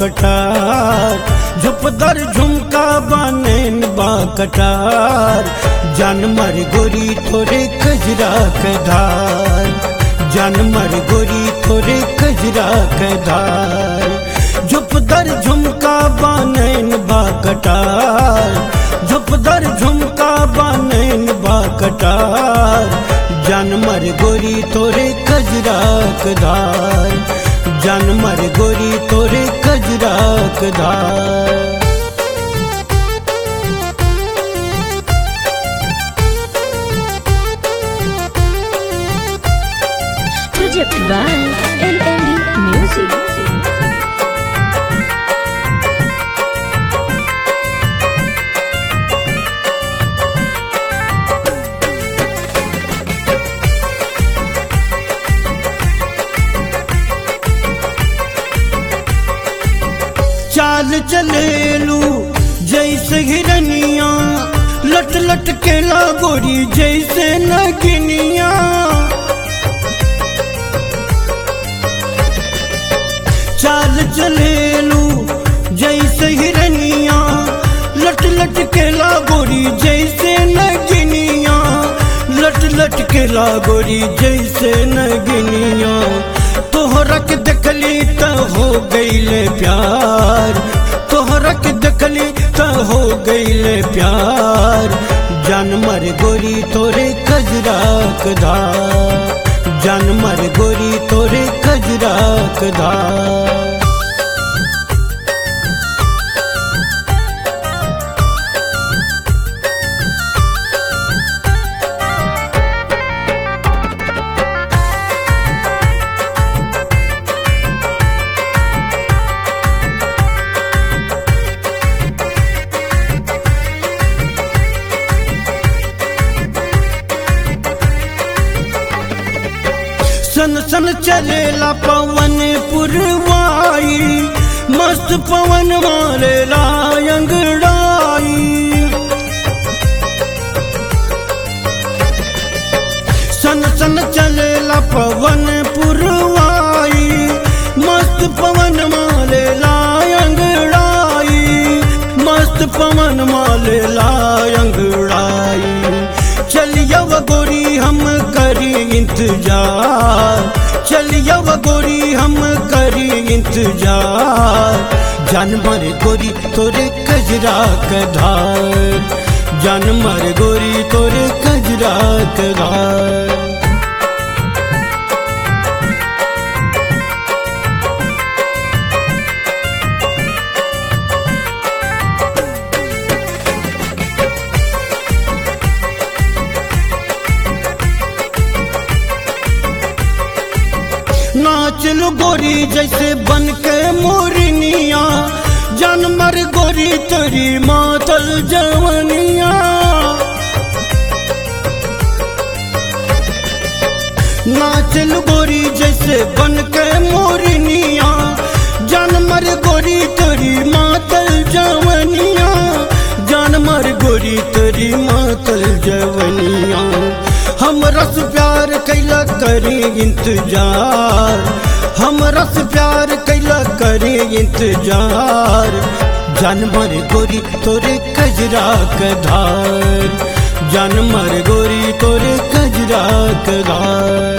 कटार झुपदर झुमका बानेन बा कटार जानमर गोरी थोरे कजरा के धार जानमर गोरी थोरे कजरा के धार झुपदर झुमका बानेन बा कटार झुपदर झुमका बानेन बा कटार जानमर गोरी तोरे कजरा के धार जानमर गोरी तोरे कजरा के धार Project by LLD Music. चाल चलेलू जैसे हिरनिया लट लट के गोरी जैसे नगिनिया चाल चलेलू जैसे हिरनिया लट लट के गोरी जैसे नगिनिया लट लट के गोरी जैसे नगिनिया तोहरा के देखली त हो गईले प्यार तोहरा के देखली त हो गईले प्यार जानमर गोरी तोरे कजरा के धार जानमर गोरी तोरे कजरा के धार सन सन चलेला पवन पुरवाई मस्त पवन मारेला अंगड़ाई सन सन चलेला पवन पुरवाई मस्त पवन मारेला अंगड़ाई मस्त पवन मारेला अंगड़ाई चलिया वो गोरी हम करी इंतजार चलिया वो गोरी हम करी इंतजार जानवर गोरी तोरे कजरा के धार जानवर गोरी तोरे कजरा के धार नाचलू गोरी जैसे बन के मोरनिया जानमर गोरी तेरी मातल जवनिया नाचलू गोरी जैसे बन के मोरनिया जानमर गोरी तेरी मातल जवनिया जानमर गोरी तेरी मातल जवनिया हम रस प्यार कैला करी इंतजार हम रस प्यार कैला करी इंतजार जानवर गोरी तोरे कजरा के धार जानवर गोरी तोरे कजरा के धार